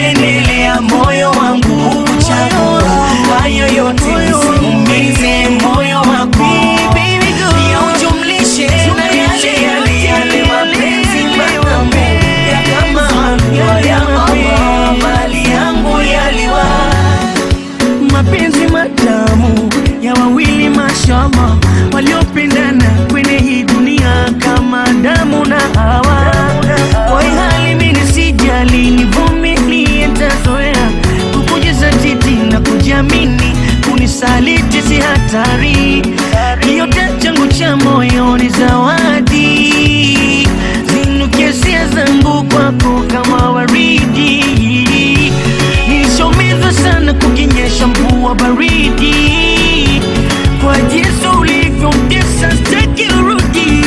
kupendelea moyo wangu kuchagua hayo yote nisiumize moyo wako pia ujumlishe na yale yale yale mapenzi matamu ya kama halwa ya Allah mali yangu yaliwa mapenzi matamu ya wawili mashallah waliopendana kwenye hii dunia kama damu na hawa kwa hii hali mimi sijali nivumilie nitazoea kukujizatiti na kujiamini kunisaliti si hatari yote changu cha moyo ni zawadi zinuke hisia zangu kwako kama waridi nilishomizwa sana kukinyesha mvua baridi kwa jinsi ulivyomtesa staki urudi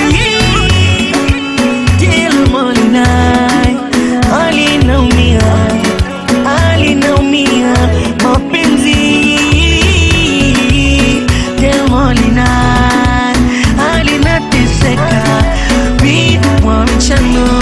Kila molinai alinaumia alinaumia mapenzi Kila molinai alinateseka bidwa mchano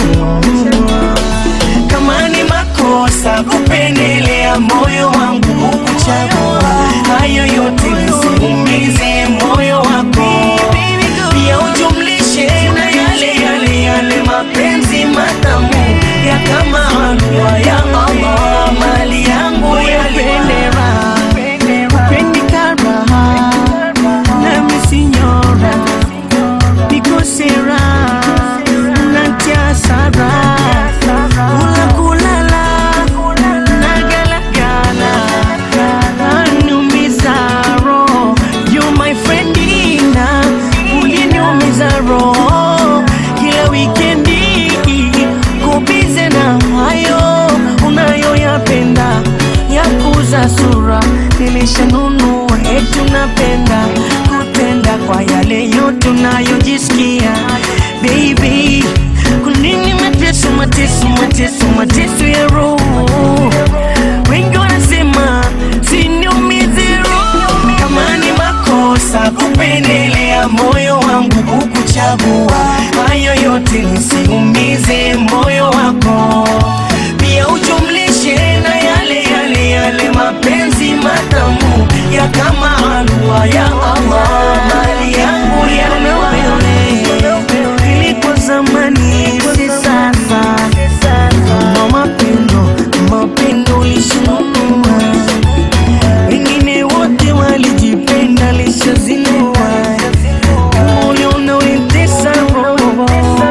kama ni makosa kupendelea moyo wangu kuchagua hayo yote nisiumize moyo wako pia ujumlishe na yale yale yale mapenzi matamu ya kama halwa ya Allah mali yangu yalipendera Pendikaraha nami sinyora nikosera natia sara kula kulala nagalagala anumiza roho you my friendina uliniumiza roho kila wikendi kubize na hayo unayoyapenda ya kuza sura nilishanunua eti unapenda kutenda kwa yale yote unayojisikia baby kunini mateso mateso mateso mateso ya roho wengi wanasema siniumize roho kama ni makosa kupendelea moyo wangu kukuchagua hayo yote nisiumize moyo wako pia ujumlishe na yale yale yale mapenzi matamu ya kama halwa ya Allah mali yangu yaliwa ilikuwa zamani si sasa na mapendo mapendo ulishinunua wengine wote walijipenda lishazinua uliona ulitesa roho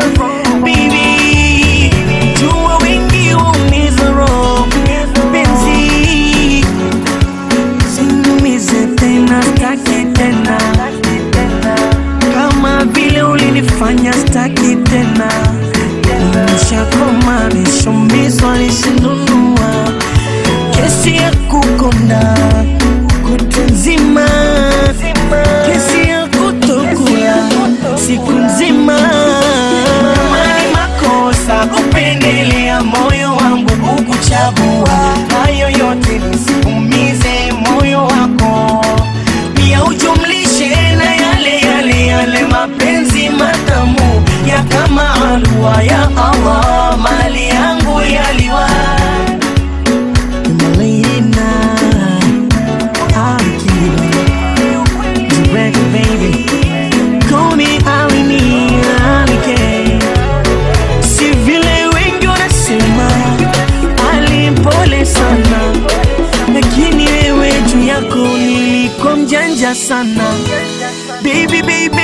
bibi jua wengi umiza roho penzi sinumize tena staki tena kama vile ulinifanya staki tena nishakoma nishumizwa nishinunua kesi ya kukonda kutu nzima kesi ya kutokula siku nzima kama ni makosa kupendelea moyo wangu kukuchagua hayo yote nisiumize moyo wako pia ujumlishe na yale yale yale mapenzi matamu ya kama halwa ya Allah mali yangu yaliwa Malina, Akira, direct baby, call me Alini, Alike. Si vile wengi wanasema alimpole sana, lakini wewe juu yako nilikuwa mjanja sana, baby baby